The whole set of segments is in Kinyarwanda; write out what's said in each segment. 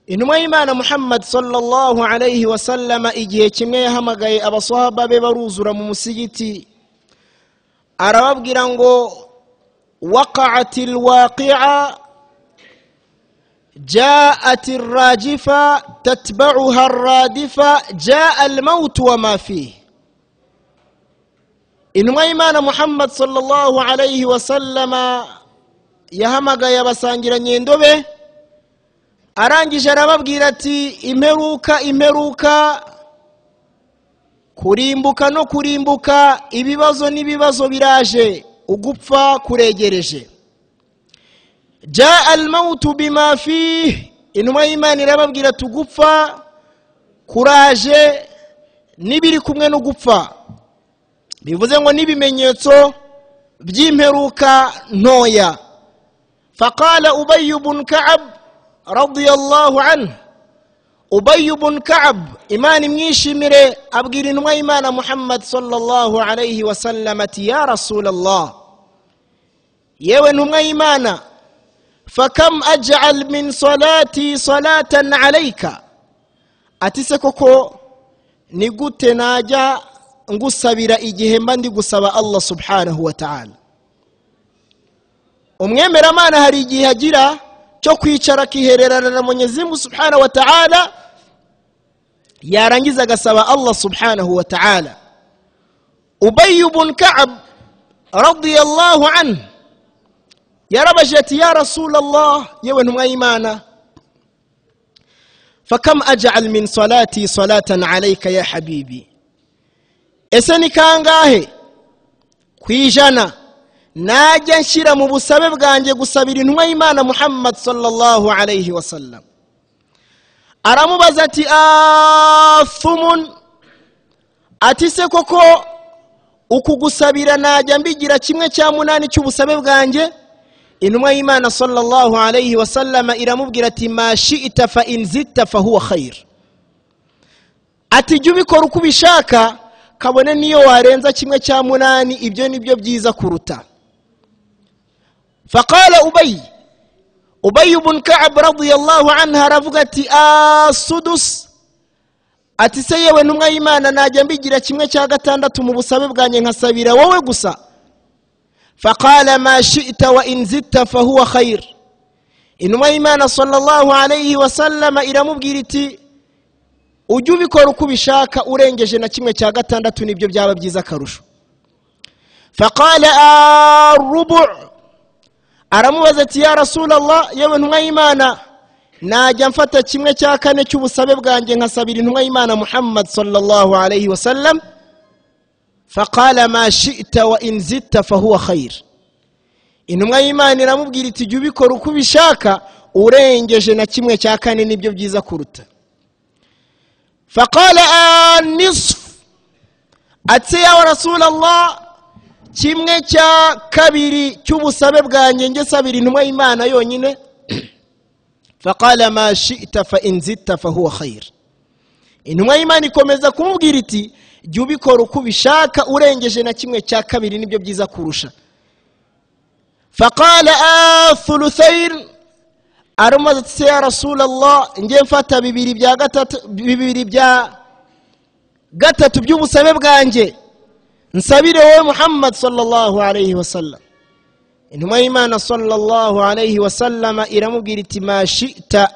intumwa y'imana muhammad sallallahu alayhi wa sallama igihe kimwe yahamagaye abaswahaba be baruzura mu musigiti arababwira ngo waqa'ati alwaqi'a جاءت الراجفة تتبعها الرادفة جاء الموت وما فيه intumwa y'imana muhammad sallallahu alayhi wa sallama yahamagaye abasangiranye indobe arangije arababwira ati imperuka imperuka kurimbuka no kurimbuka ibibazo n'ibibazo biraje ugupfa kuregereje jaa almautu bima fihi intumwa y'imana irababwira ati ugupfa kuraje n'ibiri kumwe no gupfa bivuze ngo n'ibimenyetso by'imperuka ntoya faqala ubayi bun ka'ab radiyallahu anhu ubayi bun ka'ab imana imwishimire abwira intumwa y'imana muhammad sallallahu alayhi wa sallam ati ya rasulallah yewe ntumwa y'imana fakam aj'al min salati salatan alayka ati se koko ni gute najya ngusabira igihe mba ndi gusaba allah subhanahu wa ta'ala umwemeramana hari igihe agira cyo kwicara akihererana na munyezimu subhanahu wa ta'ala yarangiza agasaba allah subhanahu wa ta'ala ubayi bun ka'ab radiyallahu anhu yarabaje ati ya rasulallah yewe ntumwa y'imana fakam aj'al min salati salatan alayka ya habibi ese ni kangahe ku ijana najya nshyira mu busabe bwanjye gusabira intumwa y'imana muhammad sallallahu alayhi wa sallam aramubaza ati afumun ati se koko uku gusabira najya mbigira kimwe cya munani cy'ubusabe bwanjye intumwa y'imana sallallahu alayhi wa sallama iramubwira ati ma shi'ita fa inzita fa huwa khayr ati jya ubikora uko ubishaka kabone niyo warenza kimwe cya munani ibyo ni byo byiza kuruta faqala ubayi ubayi bun ka'ab radiyallahu anha aravuga ati asudus ati se yewe ntumwa y'imana najya mbigira kimwe cya gatandatu mu busabe bwanjye nkasabira wowe gusa faqala ma shita wa inzita fahuwa khayr intumwa y'imana sallallahu alayhi wa sallama iramubwira iti ujye ubikora uko ubishaka urengeje na kimwe cya gatandatu nibyo byaba byiza akarusho faqala arubu aramubaza ati ya rasulallah yewe ntumwa y'imana najya mfata kimwe cya kane cy'ubusabe bwanjye nkasabira intumwa y'imana muhammad sallallahu alayhi wa sallam faqala ma shita wa inzita fahuwa khayr intumwa y'imana iramubwira iti jya ubikora uko ubishaka urengeje na kimwe cya kane nibyo byiza kuruta faqala anisfu ati yawe rasulallah kimwe cya kabiri cy'ubusabe bwanjye nge sabira intumwa y'imana yonyine faqala ma shita fa inzita fahuwa khayr intumwa y'imana ikomeza kumubwira iti jya ubikora uko ubishaka urengeje na kimwe cya kabiri nibyo byiza kurusha faqala athuluthayr aramubaza ati ya rasulallah ngiye mfata bibiri bya gatatu bibiri bya gatatu by'ubusabe bwanjye nsabire wowe muhammad sallallahu alayhi wa sallam intumwa y'imana sallallahu alayhi wa sallama iramubwira iti ma shita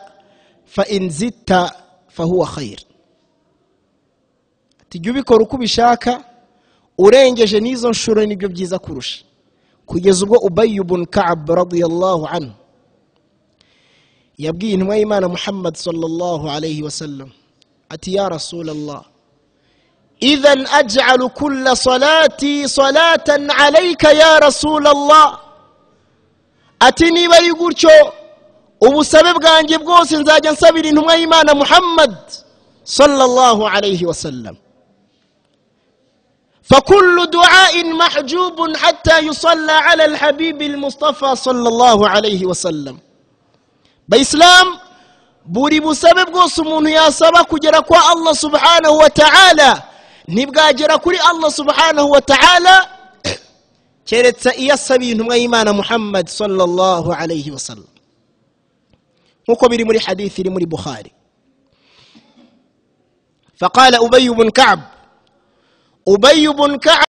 fa inzita fa huwa khayr ati jya ubikora uko ubishaka urengeje n'izo nshuro nibyo byiza kurusha kugeza ubwo ubayi bun ka'ab radiyallahu anhu yabwiye intumwa y'imana muhammad sallallahu alayhi wa sallam ati ya rasulallah idhan aj'alu kulla salati salatan alayka ya rasulallah ati niba ari gutyo ubusabe bwanjye bwose nzajya nsabira intumwa y'imana muhammad sallallahu alayhi wa sallam فكل دعاء محجوب حتى يصلى على الحبيب المصطفى صلى الله عليه وسلم bayisilamu buri busabe bwose umuntu yasaba kugera kwa allah subhanahu wa ta'ala ntibwagera kuri allah subhanahu wa ta'ala keretse iyo asabiye intumwa y'imana muhammad sallallahu alayhi wa sallam nk'uko biri muri hadithi iri muri buhari فقال أبي بن كعب أبي بن كعب